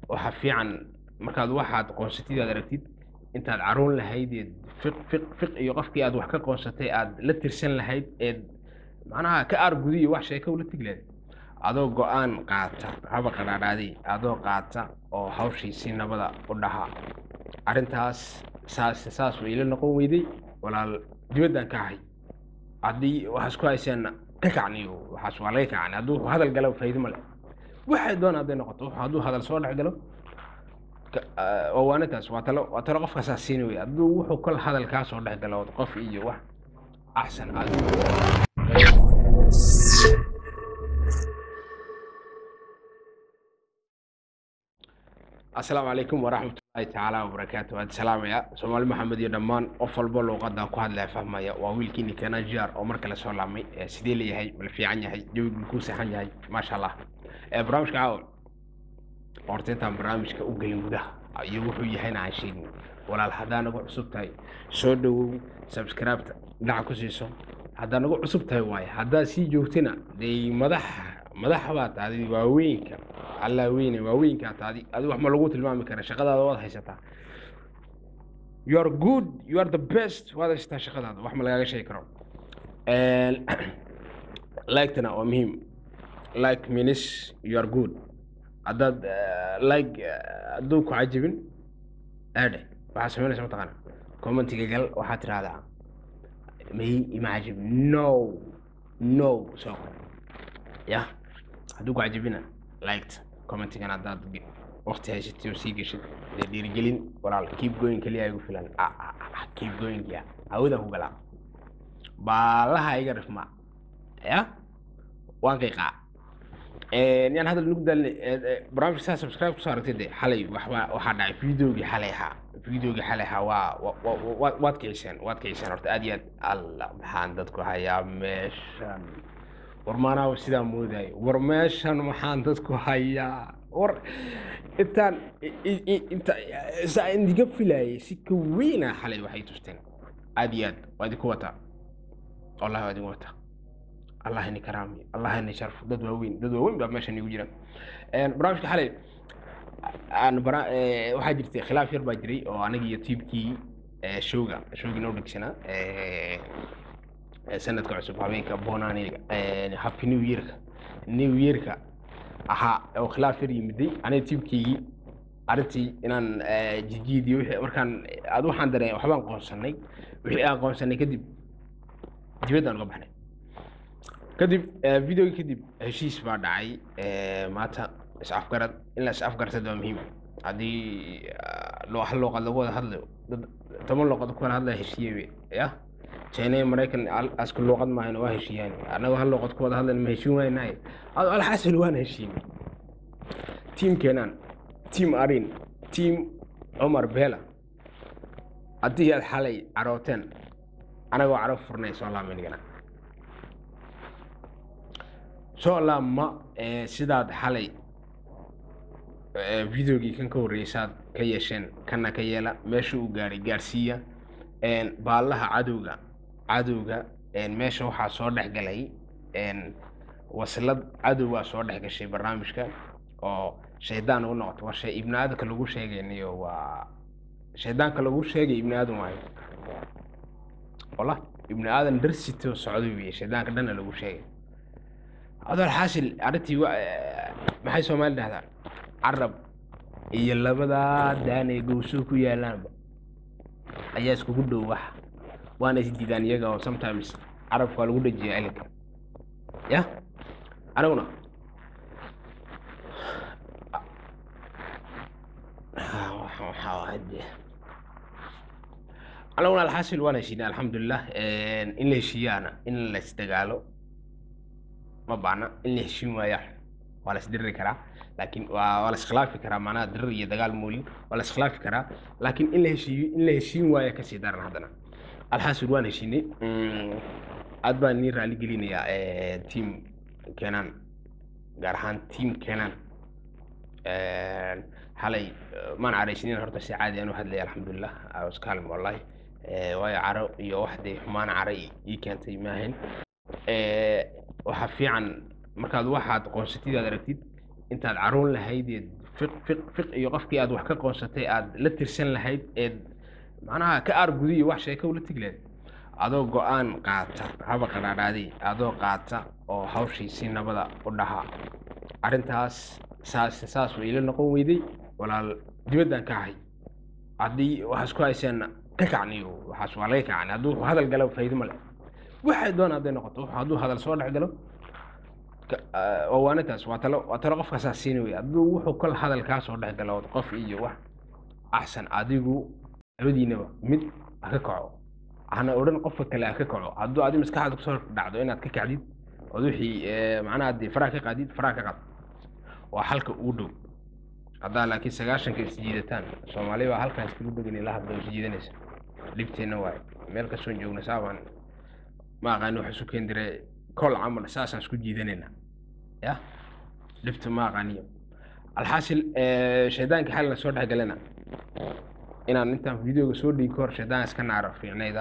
waxa fiican markaad waxaad qoonsatid aad aragtid intaad caruun lahayd eed fiq fiq fiq iyo qofkii aad wax ka qoonsatay aad la tirsan lahayd eed macnaha ka aargudiyo wax sheeka ula tegi lahayd adoo go-aan qaata haba qadhaadhaadi adoo qaata oo hawshii si nabada u dhaha arrintaas saas saas way ila noqon weyday walaal dibaddan ka ahay haddii waxaas ku hayseenna ka kacniyo waxaas waa laga kacni hadduu hadal galo faa'iido male waxay doon hadday noqoto hadduu hadal soo dhex galo waa waanintaas waa talo waa talo qofka saas siini wey hadduu wuxuu kol hadal kaa soo dhex galo qof iyo wax axsan aad asalaamu calaykum waraxmatullaahi tacaala wabarakaatu waad salaamaya soomaali maxamed iyo dhammaan qof walbo luuqadan ku hadlaya fahmaya waa wiilkiini kana jiar oo mar kale soo laabmay sidee leeyahay mala fiican yahay jawigu kuu saxan yahay maasha allah barnaamijka caawa horta intaan barnaamijka u gelin gudaha iyo wuxuu yahayna aan sheegin walaal haddaa nagu cusub tahay soo dhowow subscribeta dhinaca ku siiso haddaa nagu cusub tahay waaye haddaa sii joogtina dee madax madax baa taadi waaweynka allaa weyne waaweynkaa taadi adi wax ma lagu tilmaami kara shaqadaada waad haysataa you are good you are the best waad haysataa shaqadaada wax ma lagaaga sheegi karo like-tana waa muhiim like means you are good haddaad like hadduu ku cajibin aadhe waxaa samaynaysa mataqaana commentiga gal waxaad tirahdaa may ima cajib no no soo qor ya hadduu ku cajibina liked commentigan haddaad waqti haysatay oo sii geshid dee dhiirigelin walaal keep going keliya igu filan keep going ya hawada ku galaa baalaha iga dhifma ya waan qiiqaa yaan hadal nugu daalne barnaamijka saa subscribe kusoo aragtay de xalay waxba waxaa dhacay videogii xalay ahaa videogii xalay ahaa waa waad kiciseen waad kiciseen horta aad iyo aad alla maxaan dadku hayaa meeshan war maanaa sidaa moodayo war meeshan maxaan dadku hayaa war intaan inta saa indiga filayay si ka weyna xalay waxay tusteen aad iyo aad waa idinku wataa wallahi waa idinku wataa allah ini karaami allah ini sharfo dad waaweyn dad waaweyn baa meeshan igu jira barnaamijka xalay aan bara waxaa jirtay khilaaf yar baa jiray oo aniga iyo tiibkii showga showgii noo dhegsanaa sanadka cusub habeenka bonaniga happy new yearka new yearka ahaa oo khilaaf yar yimiday aniga tiibkeygii arrintii inaan jijiidiyo wixii markaan ad waxaan dareen waxbaan qoonsanay wixii aan qoonsanay kadib dibaddaan uga baxnay kadib videogii kadib heshiis baa dhacay maanta is-afgarad in la is-afgartad waa muhiim haddii hal luuqad lagu wada hadlayo dad toban luuqad ku kala hadlaya heshiiye ya china iyo maraykan asku luuqad maahan waa heshiiyaan annagoo hal luuqad ku wada hadlayna ma heshiin waynahay alxasil waana heshiinay tiim keenaan tiim arin tiim cumar beela haddii aad xalay carooteen anagoo caro furnay soo laaminigana soo laabma sidaad xalay videogii kan ka horreysaad ka yeesheen kana ka yeela meesha uu gaaray gaarsiiya baallaha cadowga cadowga meesha waxaa soo dhex galay waslad cadowgaa soo dhex gashay barnaamijka oo shaydaan ugu noqoto war ibni aadamka lagu sheegaynayo waa shaydaanka lagu sheegay ibni aadam waayo walla ibni aadan darsito socday weye shaydaanka dhanna lagu sheegay adoo xaasil arrintii maxay soomaali dhahdaa carab iyo labadaa daan ee gowsuu ku yaalaanba ayaa iskugu dhow wax waana is diidaan iyaga oo sometimes carabka waa lagu dhajiya elinka ya aniguna aniguna alxaasil waan heshiinay alxamdulilah in la heshiiyaana in la isdagaalo ma baana in la heshiin waaya waa la isdiriri karaa laakiin waa waa la iskhilaafi karaa macnaha dirir iyo dagaal moolin waa la iskhilaafi karaa laakiin in la heshiiyo in la heshiin waaya kasii daran haddana alxaasil waan heshiinay aad baan nii raali gelinayaa tiam keenaan gaar ahaan tiam keenaan xalay maan caraysinin horta si caadi aan u hadlaya alxamdulilah iskaalm wallahi waayo caro iyo wax dee xumaan cara ii keentay maahayn waxaa fiican markaad waxaad qoonsatid aad aragtid intaad caruun lahayd eed fiq fiq fiq iyo qofkii aad wax ka qoonsatay aad la tirsan lahayd eed macnaha ka aargudiy wax sheeko ula tegi lahayd adoo go-aan qaata haba qadhaadhaadi adoo qaata oo hawshii si nabada u dhaha arrintaas saas saas way ila noqon weyday walaal dibaddan ka ahay haddii waxaas ku hayseenna ka kacniyo waxaas waa laga kacni hadduu hadal galo faa'iido ma leh waxay doona hadday noqoto wuxuu hadduu hadal soo dhex galo ka- ah, waa waanitaas waa talo waa talo qofka saas siini wey hadduu wuxuu kol hadal kaa soo dhex galo qof iyo wax axsan adigu labadiinaba mid ha ka kaco hana odhan qofka kale ha ka kaco hadduu adi maskaxdaada kusoo dhacdo inaad ka kacdid ood wixii eh, macnaha dee faraha ka qaadid faraha ka qaad waa halka ugu dhow haddaa laakiin sagaashanka isjiidataan soomaali baa halkan iskagu dhogan la hadlo isjiidanaysa dhibteenna waaye meel kastoon joogna saabaan ma aqaani wax isu keen dire kol camal saasaan isku jiidanayna ya dhibta ma aqaaniyo alxaasil eh, shaydaanka xalina soo dhex galena inaan intaan videoga soo dhigi kahor shaydaan iska naaro fiicnayda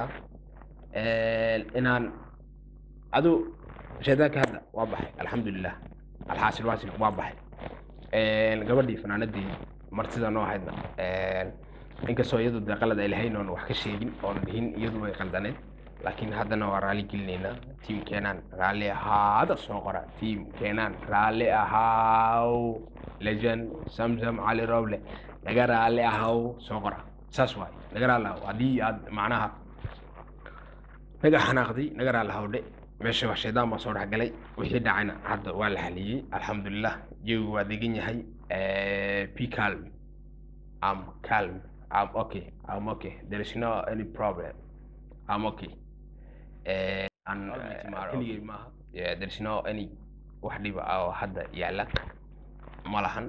inaan adu shaydaanka hadda waa baxay alxamdulilah alxaasil waasil waa baxay gabadhii fanaanadii martida noo ahaydna inkastoo iyadu dee qalad ay lahayn oon wax ka sheegin oon dhihin iyadu way qaldaneed laakiin haddana waa raali gelinaynaa tiimkeenaan raalli ahaada soo qora tiimkeenaan raalli ahaaw lejan samsam cali roble naga raalli ahaw soo qora saas waay naga raalli ahaw haddii aad macnaha naga xanaaqday naga raalli ahawdhe meesha wax shaydaan baa soo dhex galay wixii dhacayna hadda waa la haliyey alxamdulilah jawigu waa degan yahay be calm I'm calm I'm okay I'm okay there is no any problem I'm okay Eh, and, uh, keligay maaha Yeah, there is no any wax dhiba ah oo hadda yaala ma lahan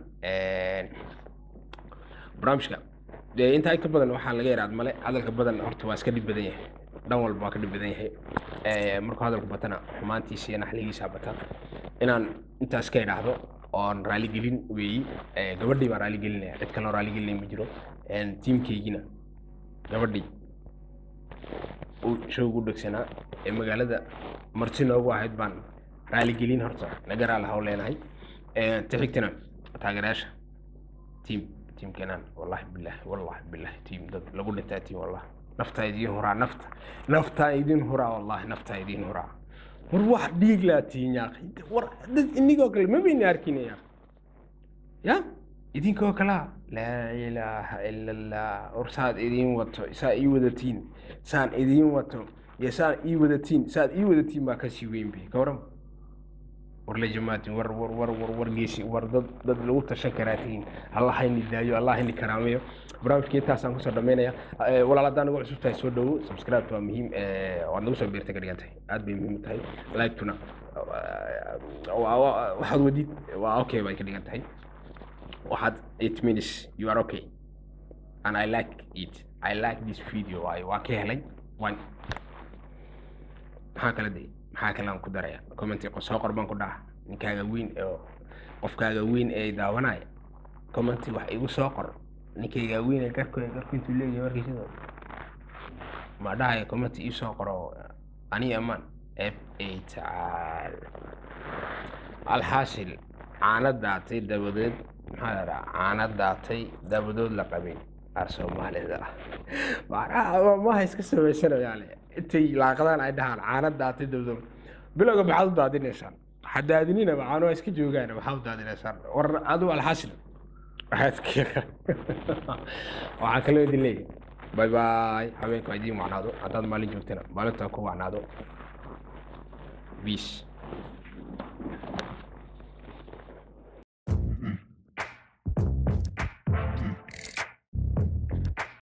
barnaamijka dee intaa in ka badan waxaa laga yaraad male hadalka badan horta waa iska dhib badan yahay dhan walba waa ka dhib badan yahay Eh, markuu hadalku batana xumaantiisa iyo naxligiisa bata inaan intaas ka idhaahdo oon raaligelin weeyi Eh, gabadhii baan raaligelinaya cid kaloo raaligelinaya ma jiro tiimkaygina gabadhii uu showgu dhegsanaa ee magaalada marti noogu ahayd baan raaligelin horta naga raali haw leenahay ta xigtana taageerayaasha tiim tiimkeenaan wallahi billahi wallahi billahi tiim dad lagu dhintaa tiim wallahi naftaa idiin huraa nafta naftaa idiin huraa wallahi naftaa idiin huraa war wax dhiig laa tihiin yaaqi war dad inigoo kale ma bayna arkinaya ya idinkoo kalaa laa ilaaha ila allah war saad idiin wato saa ii wadatiin saan idiin wato iyo saan ii wadatiin saad ii wadatiin baa kasii weyn bay ka waran war la jamaatin war war war war war geesi war dad dad lagu tashan karaa tihiin allah hayni daayo allah hayni karaameyo barnaamijka intaasaan kusoo dhamaynaya Eh, walaal haddaan ugu cusub tahay soo dhowo subscribe waa muhiim Eh, waad nagu soo beertay ka dhigan tahay aad bay muhiim u tahay like-tuna eh, waa- waa- waxaad wadid waa okay bay ka dhigan tahay waxaad it means you are okay and I like it I like this video waayo waa ka helay one maxaa kala day maxaa kale aan ku daraya commenti soo qor baan ku dhaha ninkaaga weyn oo qofkaaga weyn ee daawanaya commenti wax igu soo qor ninkayga weyn ee garku garku intuu leeyahay warkiisada ma dhahaya commenti ii soo qoro ani amaan f a tacaal alxaasil caano daatay dabadeed maxaa la dhahaa caano daatay dabadood la qabay ar soomaalida macnaha maha iska samaysanayaale intay laaqadaan ay dhahaan caano daatay dabadood bilowga maxaad u daadinaysaan ha daadininaba caano waa iska joogaan maxaad u daadinaysaan war adigu alxaasil waxaad waxaa kaloo idin leeyahay bay bay habeenka waa idiin wacnaado haddaad maalin joogtana maalintaa ku wacnaado peace